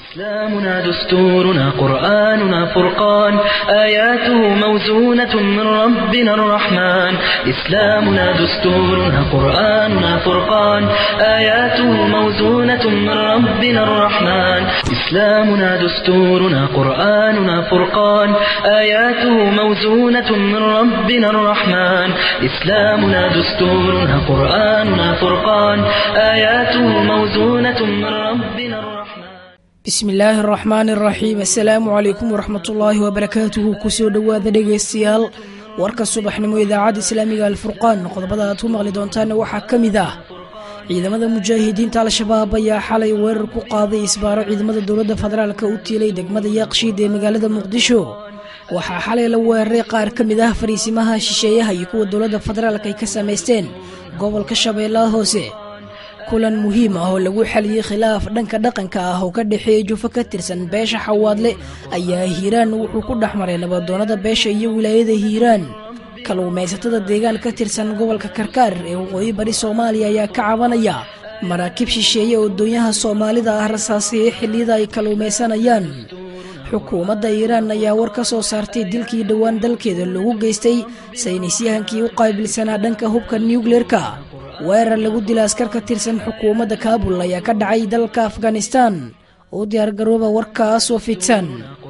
إسلامنا دستورنا قرآننا فرقان آياته موزونة من ربنا الرحمن إسلامنا دستورنا قرآننا فرقان آياته موزونة من ربنا الرحمن إسلامنا دستورنا قرآننا فرقان آياته موزونة من ربنا الرحمن إسلامنا دستورنا قرآننا فرقان آياته موزونة من ربنا الرحمن bismi illaahi araxmaani araxiim assalaamu calaykum waraxmatullaahi wabarakaatuhu kusoo dhowaada dhegaystayaal warka subaxnimo idaacadda islaamiga alfurqaan qodobada aad ku maqli doontaana waxaa ka mid ah ciidamada mujaahidiinta al-shabaab ayaa xalay weerar ku qaaday isbaaro ciidamada dowladda federaalka u tiilay degmada yaaqshiid ee magaalada muqdisho waxaa xalay la weeraray qaar ka mid ah fariisimaha shisheeyaha iyo kuwa dowladda federaalk ay ka samaysteen gobolka shabeellaha hoose kulan muhiim ah oo lagu xaliyey khilaaf dhanka dhaqanka ah oo ka dhexeeya jufo ka tirsan beesha xawaadle ayaa hiiraan wuxuu ku dhex maray nabadoonnada beesha iyo wilaayada hiiraan kalluumaysatada deegaan ka tirsan gobolka karkaar ee waqooyi bari soomaaliya ayaa ka cabanaya maraakiib shisheeye oo doonyaha soomaalida ah rasaasiyey xilliyada ay kalluumaysanayaan xukuumadda iiraan ayaa war ka soo saartay dilkii dhowaan dalkeeda loogu geystay saynisyahankii u qaabilsanaa dhanka hubka nuukleerka weerar lagu dila askar ka tirsan xukuumadda kaabul ayaa ka dhacay dalka afghanistan oo diyaargarooba warkaas oo fidsan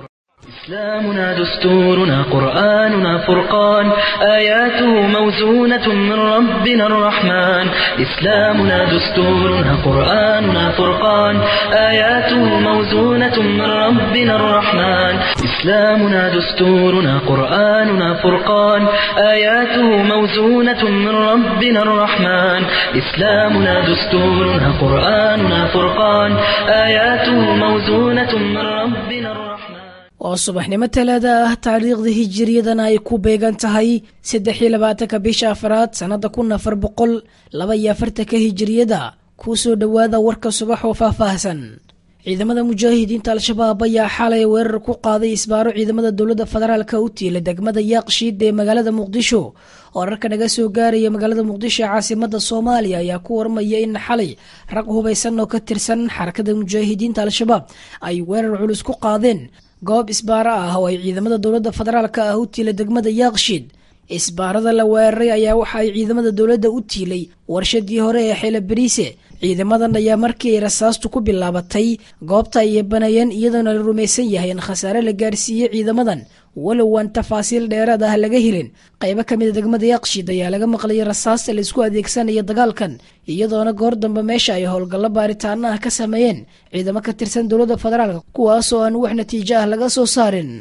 إسلامنا دستورنا قرآننا فرقان آياته موزونة من ربنا الرحمن إسلامنا دستورنا قرآننا فرقان آياته موزونة من ربنا الرحمن إسلامنا دستورنا قرآننا فرقان آياته موزونة من ربنا الرحمن إسلامنا دستورنا قرآننا فرقان آياته موزونة من ربنا الرحمن oo subaxnimo talaada ah taariikhda hijiriyadana ay ku beegan tahay saddex iyo labaatanka bisha afraad sannada kun afar boqol laba iyo afartanka hijiriyada kuu soo dhowaada warka subax oo faahfaahsan ciidamada mujaahidiinta al-shabaab ayaa xalay weerar ku qaaday isbaaro ciidamada dowladda federaalka u tiila degmada yaaqshiid ee magaalada muqdisho wararka naga soo gaaraya magaalada muqdisho ee caasimada soomaaliya ayaa ku warmaya in xalay rag hubaysan oo ka tirsan xarakada mujaahidiinta al-shabaab ay weerar culus ku qaadeen goob isbaaro ah oo ay ciidamada dowladda federaalka ah u tiilay degmada yaaqshiid isbaarada la weeraray ayaa waxa ay ciidamada dowladda u tiilay warshadii hore ee xeela bariise ciidamadan ayaa markii ay rasaastu ku bilaabatay goobta ay banayeen iyadoona la rumaysan yahay in khasaare la gaarsiiyey ciidamadan walow aan tafaasiil dheeraad ah laga helin qaybo ka mida degmada yaaqshiid ayaa laga maqlayay rasaasta la isku adeegsanaya dagaalkan iyadoona goor dambe meesha ay howlgallo baaritaano ah ka sameeyeen ciidamo ka tirsan dowladda federaalka kuwaasoo aan wax natiijo ah laga soo saarin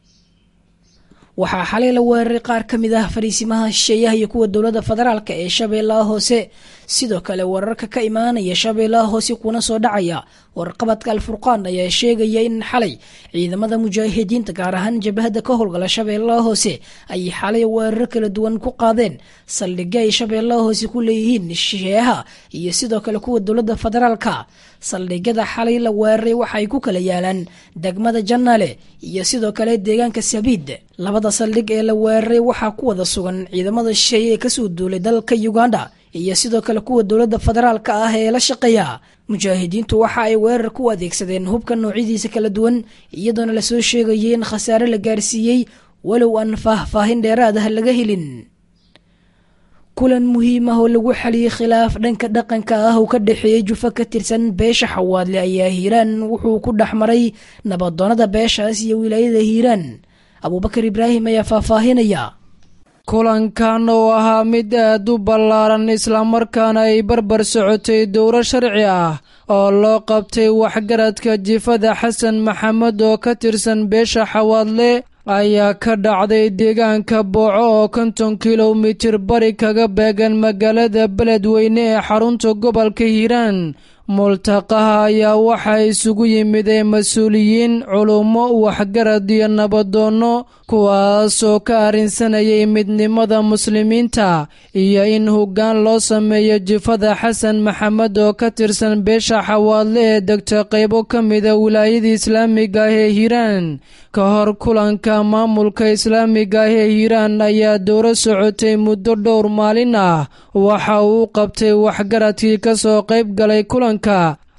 waxaa xalay la weeraray qaar ka mid ah fariisimaha shisheeyaha iyo kuwa dowladda federaalka ee shabeellaha hoose sidoo kale wararka ka imaanaya shabeellaha hoose kuna soo dhacaya warqabadka alfurqaan ayaa sheegaya in xalay ciidamada mujaahidiinta gaar ahaan jabhadda ka howlgala shabeellaha hoose ay xalay weeraro kala duwan ku qaadeen saldhigyo ay shabeellaha hoose ku leeyihiin shisheeyaha iyo sidoo kale kuwa dowladda federaalka saldhigyada xalay la weeraray waxaay ku kala yaalaan degmada janaale iyo sidoo kale deegaanka sabiid labada saldhig ee la weeraray waxaa ku wada sugan ciidamada shisheeye ee kasoo duulay dalka uganda iyo sidoo kale kuwa dowladda federaalka ah ee la shaqeeya mujaahidiintu waxa ay weerar ku adeegsadeen hubka noocyadiisa kala duwan iyadoona lasoo sheegayay in khasaare la gaarsiiyey walow aan faahfaahin dheeraad ah laga helin kulan muhiim ah oo lagu xaliyey khilaaf dhanka dhaqanka ah oo ka dhexeeyey jufo ka tirsan beesha xawaadle ayaa hiiraan wuxuu ku dhex maray nabadoonnada beeshaas iyo wilaayada hiiraan abuubakar ibraahim ayaa faahfaahinaya kulankan oo ahaa mid aad u ballaaran islamarkaana ay barbar socotay dowro sharci ah oo loo qabtay waxgaradka jifada xasan maxamed oo ka tirsan beesha xawaadle ayaa ka dhacday deegaanka booco oo konton kilomitir bari kaga beegan magaalada beledweyne ee xarunta gobolka hiiraan multaqaha ayaa waxaa isugu yimideen mas-uuliyiin culummo waxgarad iyo nabadoonno kuwaasoo ka arrinsanayay midnimada muslimiinta iyo in hoggaan loo sameeyo jifada xasan maxamed oo ka tirsan beesha xawaadle ee degta qaybo ka mida wilaayada islaamiga ah ee hiiraan ka hor kulanka maamulka islaamiga ah ee hiiraan ayaa dowro socotay muddo dhowr maalin ah waxa uu qabtay waxgaradkii ka soo qayb galay kulanka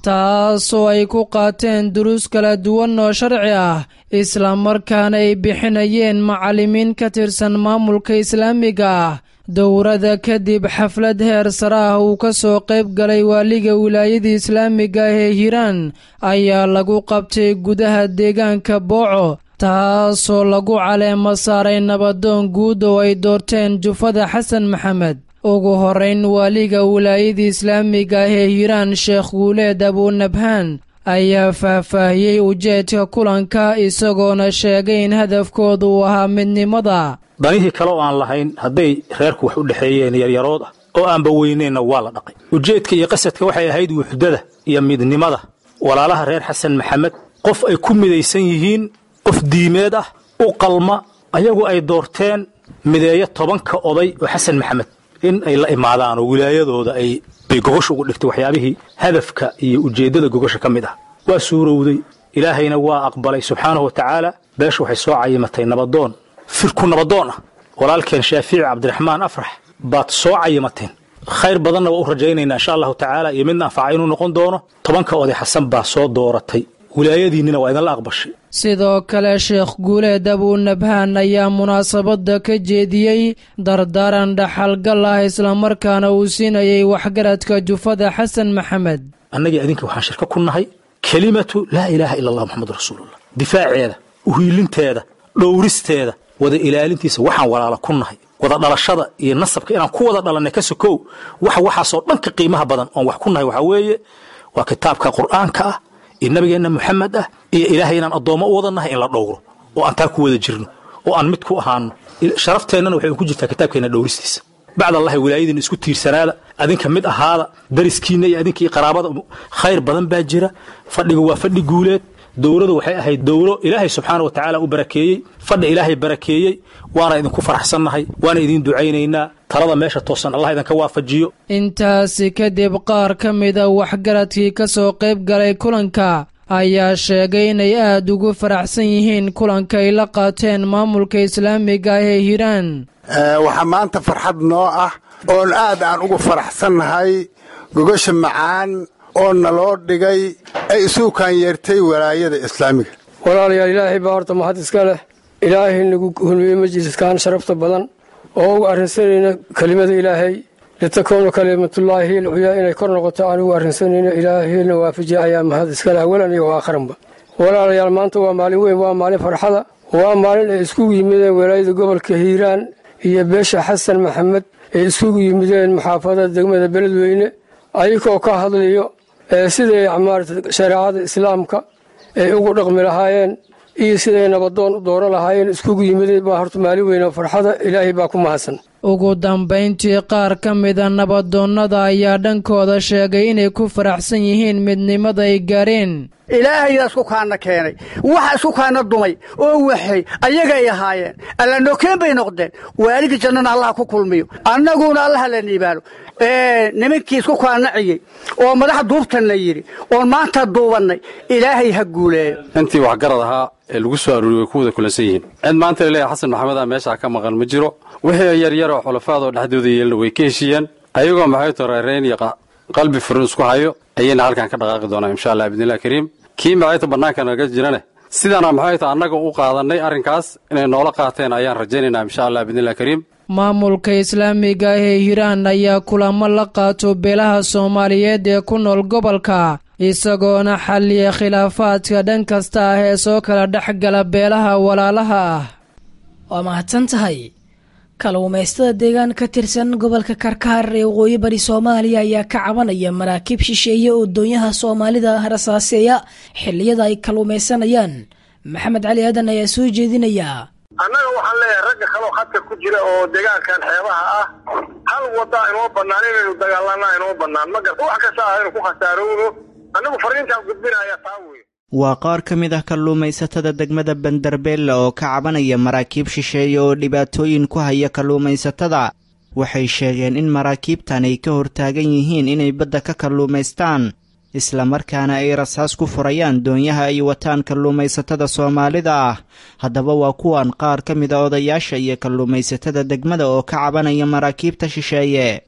taasoo ay ku qaateen duruus kala duwan oo sharci ah islamarkaana ay bixinayeen macallimiin ka tirsan maamulka islaamiga ah dowrada kadib xaflad heer sare ah uu ka soo qayb galay waaliga wilaayada islaamiga ah ee hiiraan ayaa lagu qabtay gudaha deegaanka booco taasoo lagu caleemo saaray nabadoon guud oo ay doorteen jufada xasan maxamed ugu horeyn waaliga wilaayada islaamiga ah ee hiiraan sheekh guuleed abuunabhaan ayaa faahfaahiyey ujeedka kulanka isagoona sheegay in hadafkoodu uu ahaa midnimada danihii kale oo aan lahayn hadday reerku wax u dhexeeyeen yaryarood ah oo aanba weyneenna waa la dhaqay ujeedka iyo qasadka waxay ahayd wuxdada iyo midnimada walaalaha reer xasan maxamed qof ay ku midaysan yihiin qof diimeed ah u qalma ayagu ay doorteen mideeyo tobanka oday oo xasan maxamed in ay la imaadaan oo wilaayadooda ay bay gogosha ugu dhigtay waxyaabihii hadafka iyo ujeeddada gogosha ka mid ah waa suurowday ilaahayna waa aqbalay subxaanahu wa tacaala beesha waxay soo cayimatay nabadoon firku nabadoon ah walaalkeen shaafiici cabdiraxmaan afrax baad soo cayimateen khayr badanna waa u rajaynaynaa insha allahu tacaala iyo midna anfaca inuu noqon doono tobanka oday xasan baa soo dooratay wilaayadiinnina waa idinla aqbashay sidoo kale sheekh guuleed abuunabhaan ayaa munaasabadda ka jeediyey dardaaran dhaxalgal ah islamarkaana uu siinayay waxgaradka jufada xasan maxamed annagii adinka waxaan shirka ku nahay kelimatu laa ilaaha ila allah moxamadu rasuulullah difaaceeda uhiilinteeda dhowristeeda wada ilaalintiisa waxaan walaala ku nahay wada dhalashada iyo nasabka inaan ku wada dhalannay ka sokow waxa waxaasoo dhanka qiimaha badan oon wax ku nahay waxaa weeye waa kitaabka qur'aanka ah iyo nabigeenna moxamed ah iyo ilaahay inaan addoommo u wada nahay in la dhowro oo aan taa ku wada jirno oo aan mid ku ahaano sharafteenana waxay ku jirtaa kitaabkeenna dhowristiisa bacd allahi wilaayadiina isku tiirsanaada adinka mid ahaada dariskiinna iyo adinkii qaraabada khayr badan baa jira fadhiga waa fadhi guuleed dowladu waxay ahayd dowlo ilaahay subxaana wa tacaala u barakeeyey fadhi ilaahay barakeeyey waana idinku faraxsannahay waana idiin ducaynaynaa talada meesha toosan allah idinka waafajiyo intaasi kadib qaar ka mida waxgaradkii ka soo qayb galay kulanka ayaa sheegay inay aad ugu faraxsan yihiin kulanka ay la qaateen maamulka islaamiga ah ee hiiraan waxaa maanta farxad noo ah oon aad aan ugu faraxsannahay gogasha macaan oo naloo dhigay ay isuukaan yeertay walaayada islaamiga walaalayaal ilaahay baa horta mahad iska leh ilaahay nagu hulmiyey majliskaan sharafta badan oo ugu arrinsanayna kelimada ilaahay litakuunu kalimatullaahi hiya alculyaa inay kor noqoto aan ugu arrinsanayno ilaahayna waafajiya ayaa mahad iska leh awalan iyo aakharanba walaalayaal maanta waa maalin weyn waa maalin farxada waa maalin ay iskugu yimideen walaayada gobolka hiiraan iyo beesha xasan maxamed ay iskugu yimideen maxaafadada degmada beledweyne ayagoo ka hadlayo siday maarata shareecada islaamka ay ugu dhaqmi lahaayeen iyo siday nabadoon u dooran lahaayeen iskugu yimideen baa horta maalin weyn oo farxada ilaahay baa ku mahadsan ugu dambayntii qaar ka mida nabadoonnada ayaa dhankooda sheegay inay ku faraxsan yihiin midnimada ay gaareen ilaahayaa isku kaana keenay waxa isku kaana dumay oo waxay ayagay ahaayeen alla nokeen bay noqdeen waaligii jannana allaha ku kulmiyo annaguna allaha la niibaano nimankii isku kaanaciyey oo madaxa duubtan la yidhi oon maanta duubannay ilaahay ha guuleeyo intii waxgarad ahaa ee lagu soo aruuriyey way ku wada kulansan yihiin cid maanta laleeyahay xasan maxamed a meeshaa ka maqan ma jiro wixii yaryaroo xulafaadoo dhexdooda yeelna way ka heshiiyeen ayagoo maxay toreerayn iyo qalbi furin isku hayo ayayna halkan ka dhaqaaqi doonaa insha allah bidnillahi kariim kii maxayta bannaanka naga jirane sidaana maxayta annaga u qaadannay arrinkaas inay noola qaateen ayaan rajaynaynaa insha allah bidnillahi kariim maamulka islaamiga ah ee hiiraan ayaa kulamo la qaato beelaha soomaaliyeed ee ku nool gobolka isagoona xalliya khilaafaadka dhan kasta ah ee soo kala dhex gala beelaha walaalaha ah waa mahadsan tahay kaluumaystada deegaan ka tirsan gobolka karkaar ee waqooyi bari soomaaliya ayaa ka cabanaya maraakiib shisheeye oo doonyaha soomaalida rasaaseeya xilliyada ay kaluumaysanayaan maxamed cali aadan ayaa soo jeedinaya annaga waxaan leeyahay ragga kaloo khadka ku jira oo deegaankan xeebaha ah hal wada inoo bannaan inaynu dagaalana inoo bannaan ma garta wax kasta ah inu ku khasaarowno annagu fariintaan gudbinaya taa wey waa qaar ka mid ah kalluumaysatada degmada bandarbeelle oo ka cabanaya maraakiib shisheeye oo dhibaatooyin ku haya kalluumaysatada waxay sheegeen in maraakiibtan ay ka hortaagan yihiin inay badda ka kalluumaystaan islamarkaana ay rasaas ku furayaan doonyaha ay wataan kalluumaysatada soomaalida ah haddaba waa kuwan qaar ka mid a odayaasha iyo kalluumaysatada degmada oo ka cabanaya maraakiibta shisheeye oo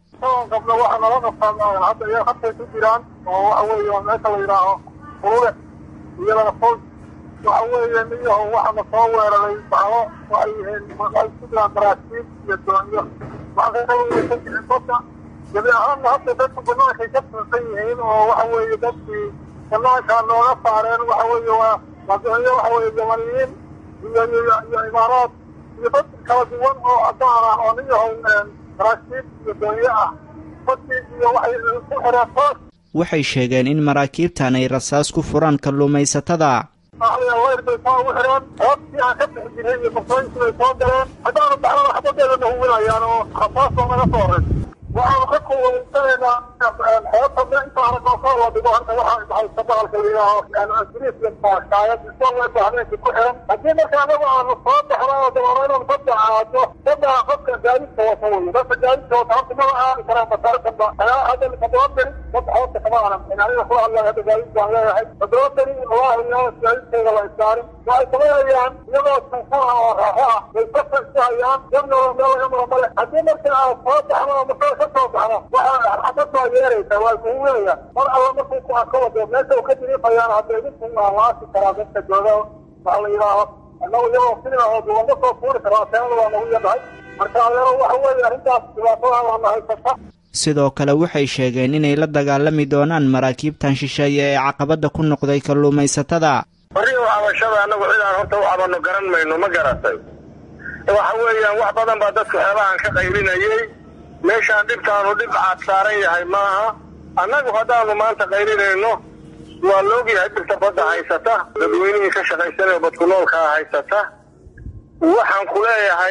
qabno waxa nala qabtaan hadda iyaga habkay ku jiraan oo waxa weeye meesha la yidhaaho urure iyadana fog waxa weeye niyaho waxana soo weeraray bacdo waxay yihiin waxay ku jiraan maraakiib iyo doonyo waxay ka weysan jirin badda gebi ahaanna hadda dadku bannaankay ka tuusan yihiin oo waxa weeye dadkii bannaanka nooga saareen waxa weeye waa waa doonyo waxa weeye yamaniyiin iyo iyo iyo imaaraad iyo dad kala duwan oo cadaan ah oo niyaho maraakiib iyo doonyo ah badii iyo waxay ku xireen toos waxay sheegeen in maraakiibtan ay rasaas ku furaan kalluumaysatada wayr bay soo ugu xireen hoobtii aan ka bixi jiray iyo barsooyinkii bay soo galeen haddaanu baxdana xabadeeda na huwinayaan oo rasaasoo naga soo horay waxaanu ka kuwaysanaynaa xeebta inta aragoo kor la dhigo horta waxaa baxaysa bahalka la yidhaaho ingiriiska shaayad isagoo habeenkii ku xiran haddii marka anagu aanu soo baxno oo dabaano inaan badda aado badda qofka gaadiidka wata wey dadka gaadiidka wata horta maba aadi karaan basaarkanba hadda toddoba beri dadka xeebta kama aanan bixin aniga kula hadlaya hadda gaadiid baan leeyahay toddoba beri wallaahi yaa gaadiidkayga la istaarin waxay sameynayaan iyagoo suufa ah oo raaxo ah bay dadka isu hayaan dadnoo meel laga maro male haddii marka aad soo baxno oo masoo ka soo baxno waxaa xabad baa yeeraysa waa kuhuwinaya mar alla markuu ku arko wado meesha uu ka diriifayaan hadda idinku waa laasi karaa dadka jooga waxa la yidhaaho annagu iyagoo filina oo duwanka soo fuuri karo ateenada waa nagu yadhahay marka adeero waxa weeye arrintaas dhibaatada waa na haysata sidoo kale waxay sheegeen inay la dagaalami doonaan maraakiibtan shisheeye ee caqabadda ku noqday kalluumaysatada barriga cabashada annagu cidaan horta u cabano garan mayno ma garatay waxa weeyaan wax badan baa dadku xeebahan ka qaylinayey meeshaan dhibtaanu dhib caad saaran yahay maaha annagu haddaanu maanta qaylinayno waa laogyahay dhibta badda haysata dadweynihii ka shaqaysanaya badku noolkaa haysata waxaan ku leeyahay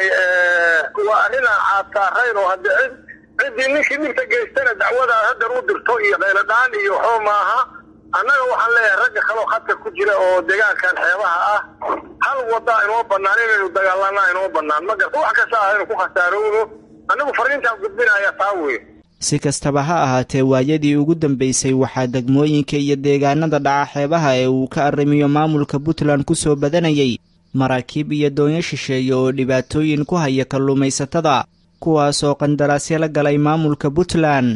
waa arrinaan caad saarayn oo hadde cid ciddii ninkii dhibta geystana dacwadaad haddar u dirto iyo qayladhaan iyo waxba maaha annaga waxaan leeyahay ragga kaloo khadka ku jira oo deegaankan xeebaha ah hal waddaa inoo bannaan inaynu dagaalanaa inoo bannaan ma garta wax kasta ah inu ku khasaarowno annagu fariintaan gudbinaya taa wey si kastaba ha ahaatee waayadii ugu dambeysay waxaa degmooyinka iyo deegaanada dhaca xeebaha ee uu ka arrimiyo maamulka puntland ku soo badanayay maraakiib iyo doonyo shisheeye oo dhibaatooyin ku haya kalluumaysatada kuwaasoo qandaraasyo la galay maamulka puntland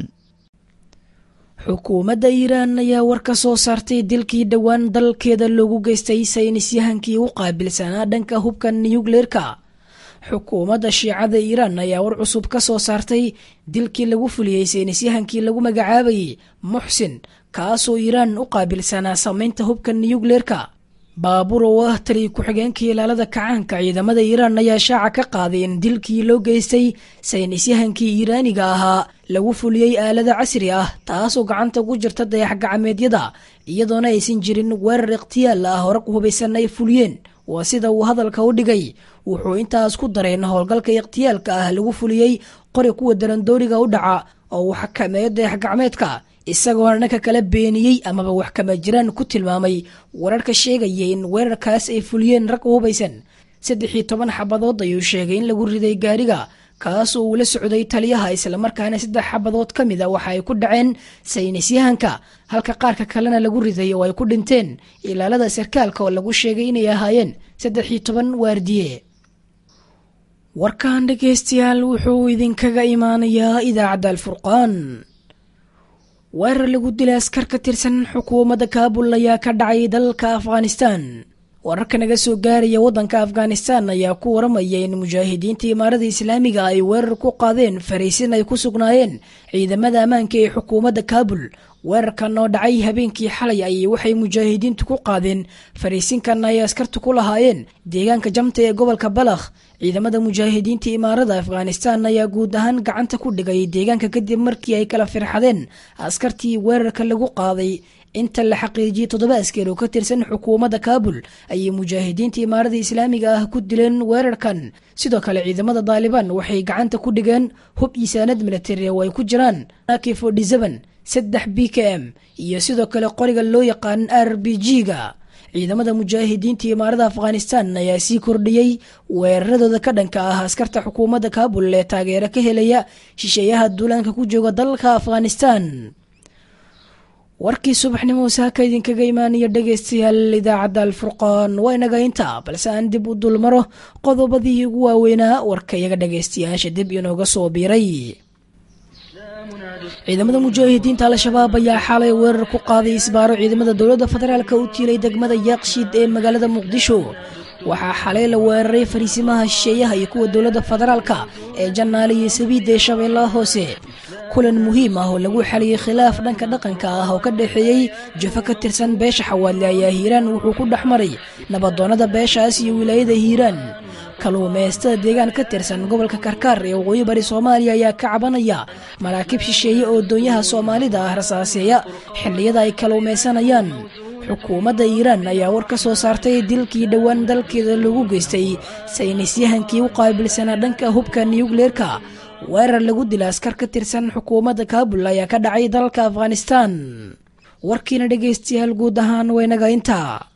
xukuumadda iiraan ayaa war ka soo saartay dilkii dhowaan dalkeeda loogu geystay saynisyahankii u qaabilsanaa dhanka hubka niyukleerka xukuumadda shiicada iiraan ayaa war cusub ka soo saartay dilkii lagu fuliyey saynisyahankii lagu magacaabayay muxsin kaasoo iiraan u qaabilsanaa samaynta hubka niyukleerka baabuur oo ah taliy ku-xigeenka ilaalada kacaanka ciidamada iiraan ayaa shaaca ka qaaday in dilkii loo geystay saynisyahankii iiraaniga ahaa lagu fuliyey aalada casri ah taasoo gacanta ku jirta dayax gacmeedyada iyadoona aysan jirin weerar ikhtiyaal ah hore hubaysan ay fuliyeen waa sida uu hadalka u dhigay wuxuu intaas ku daray in howlgalka ikhtiyaalka ah lagu fuliyey qori kuwa darandooriga u dhaca oo uu xakameeyo dayax gacmeedka isagoona dhanka kala beeniyey amaba wax kama jiraan ku tilmaamay wararka sheegaya in weerarkaas ay fuliyeen rag u hubaysan saddex iyo toban xabadood ayuu sheegay in lagu riday gaariga kaas oo uu la socday taliyaha islamarkaana saddex xabadood ka mid a waxa ay ku dhaceen saynisyahanka halka qaarka kalena lagu riday oo ay ku dhinteen ilaalada sarkaalka oo lagu sheegay inay ahaayeen saddex iyo toban waardiye warkan dhegeystayaal wuxuu idinkaga imaanayaa idaacadda alfurqaan weerar lagu dilay askar ka tirsan xukuumadda kaabul ayaa ka dhacay dalka afghanistan wararka naga soo gaaraya waddanka afghanistan ayaa ku waramaya in mujaahidiinta imaarada islaamiga ay weerar ku qaadeen fariisin ay ku sugnaayeen ciidamada ammaanka ee xukuumadda kaabul weerarkan oo dhacay habeenkii xalay ayay waxay mujaahidiintu ku qaadeen fariisinkan ay askartu ku lahaayeen deegaanka jamta ee gobolka balakh ciidamada mujaahidiinta imaarada afghanistan ayaa guud ahaan gacanta ku dhigay deegaanka kadib markii ay kala firxadeen askartii weerarka lagu qaaday inta la xaqiijiyey toddoba askar oo ka tirsan xukuumadda kaabul ayay mujaahidiinta imaarada islaamiga ah ku dileen weerarkan sidoo kale ciidamada daalibaan waxay gacanta ku dhigeen hub isaanad milatari oo ay ku jiraan akifodhisaban saddex b k m iyo sidoo kale qoriga loo yaqaan r b g-ga ciidamada mujaahidiinta imaarada afghanistan ayaa sii kordhiyey weeraradooda ka dhanka ah askarta xukuumadda kaabul ee taageero ka helaya shisheeyaha duulaanka ku jooga dalka afghanistan warkii subaxnimo saaka idinkaga imaanaya dhegeystayaal idaacadda alfurqaan waa inaga intaa balse aan dib u dulmaro qodobadii ugu waaweynaa warka iyaga dhegeystayaasha dib inooga soo biiray ciidamada mujaahidiinta al-shabaab ayaa xalay weerar ku qaaday isbaaro ciidamada dowladda federaalka u tiilay degmada yaaqshiid ee magaalada muqdisho waxaa xalay la weeraray fariisimaha shisheeyaha iyo kuwa dowladda federaalka ee jannaale iyo sabiidda ee shabeellaha hoose kulan muhiim ah oo lagu xaliyey khilaaf dhanka dhaqanka ah oo ka dhexeeyey jafo ka tirsan beesha xawaadle ayaa hiiraan wuxuu ku dhex maray nabadoonnada beeshaas iyo wilaayada hiiraan kaluumaystada deegaan ka tirsan gobolka karkaar ee waqooyi bari soomaaliya ayaa ka cabanaya maraakiib shisheeye oo doonyaha soomaalida ah rasaaseeya xilliyada ay kaluumaysanayaan xukuumadda iiraan ayaa war ka soo saartay dilkii dhowaan dalkeeda lagu geystay saynisyahankii u qaabilsanaa dhanka hubka niyukleerka weerar lagu dila askar ka tirsan xukuumadda kaabul ayaa ka dhacay dalka afghanistan warkiina dhegaystayaal guud ahaan waynaga intaa